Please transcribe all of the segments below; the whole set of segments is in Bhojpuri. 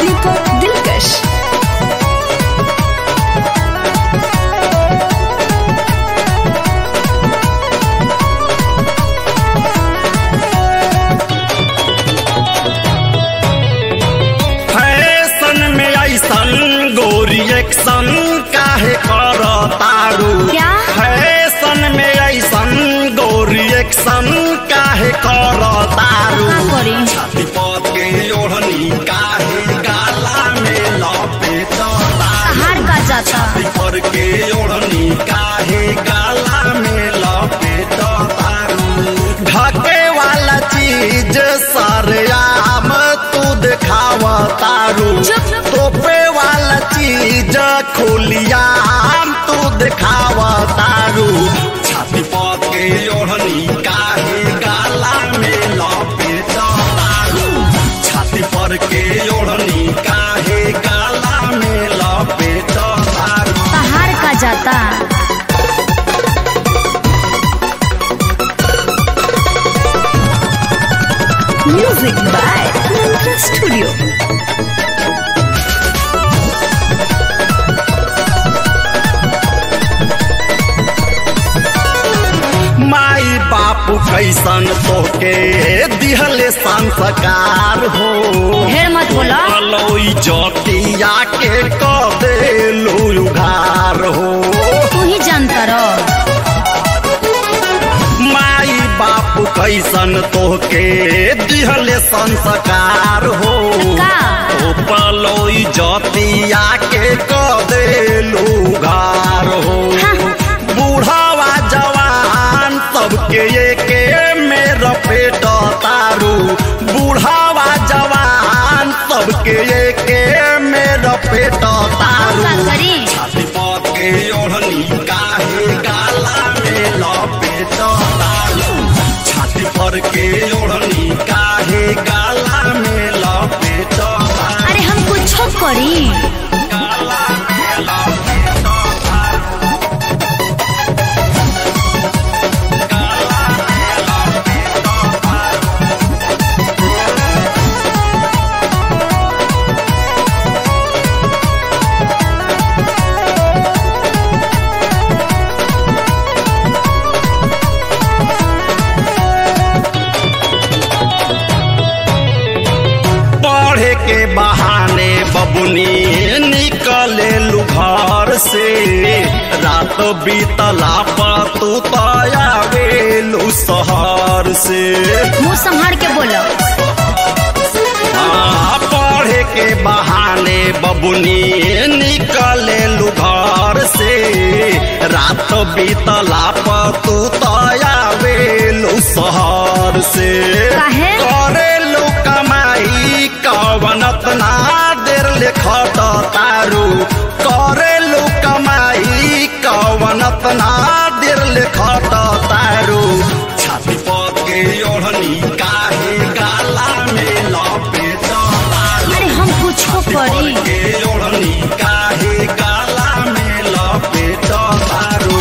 दीपक दिलकश फैशन में ऐसन गोरी एक्शन काहे कर तारू क्या? फैशन में ऐसन गोरी एक्शन काहे कर तारू का करी? छाती पद के ओढ़नी काहे गाला में लपेट तारू हार का जाता पर के ओढ़नी काहे गाला में लपेट तारू ढके वाला चीज सरयाम तू दिखाव तारू चुप। तोपे वाला चीज खुलियाम तू दिखाव तारू छाती पद के ओढ़नी काहे गाला में लपेट तारू छाती पर के ओढ़नी काहे गाला में लपेट तारू हार का जाता म्यूजिक बाय मंत्रा स्टूडियो माई बापू कैसन तोके दिहले संस्कार हो ढेर मत बोला लोई जटिया के कदे उघार हो तू ही जानता रहो माई बापू कैसन तोके दिहले संस्कार हो का? ओ पलोई जटिया के कदे उघार हो हाँ। बूढ़ावा जवान सबके एके में रपेट तारू बूढ़ावा जवान सबके एके में रपेट तारू का करी छाती पद के ओढ़नी काहे गाला में लपेट तारू छाती पर के ओढ़नी काहे गाला में लपेट तारू अरे हम कुछ करी गाला में लपेट तारू पढ़े के बहाने बबुनी निकले लू घर से रात बीतला पर तू तयावेलू शहर से मुंह संभाल के बोलो आ, पढ़े के बहाने बबुनी निकले लू घर से रात बीतला पर तू तयावेलू शहर से काहे? करेलू कमाई कवनत ना देर ले खट तारू करेलू कमाई कवनत ना देर ले खट तारू छाती पद के ओढ़नी काहे गाला में लपेट तारू अरे हम कुछ करी पद के ओढ़नी काहे गाला में लपेट तारू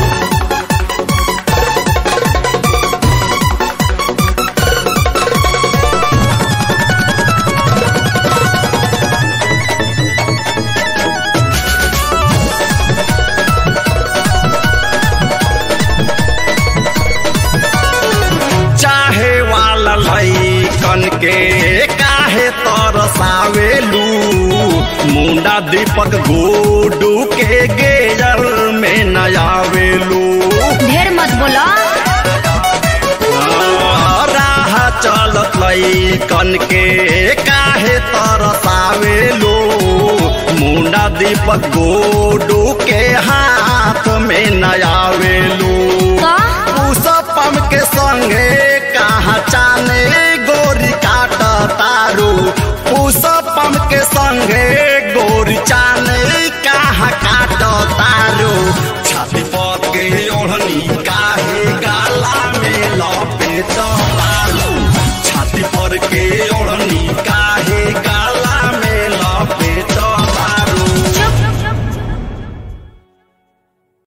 चाहे वाला लैकन के काहे तरसावेलू मुंडा दीपक गोडू के गेजर में नयावेलू ढेर मत बोलो राह चलत लैकन के काहे तरसावेलू मुंडा दीपक गोडू के हाथ में नयावेलू का पुष्पम के संगे कहा चाने गोरी काट तारू पुष्पम के संगे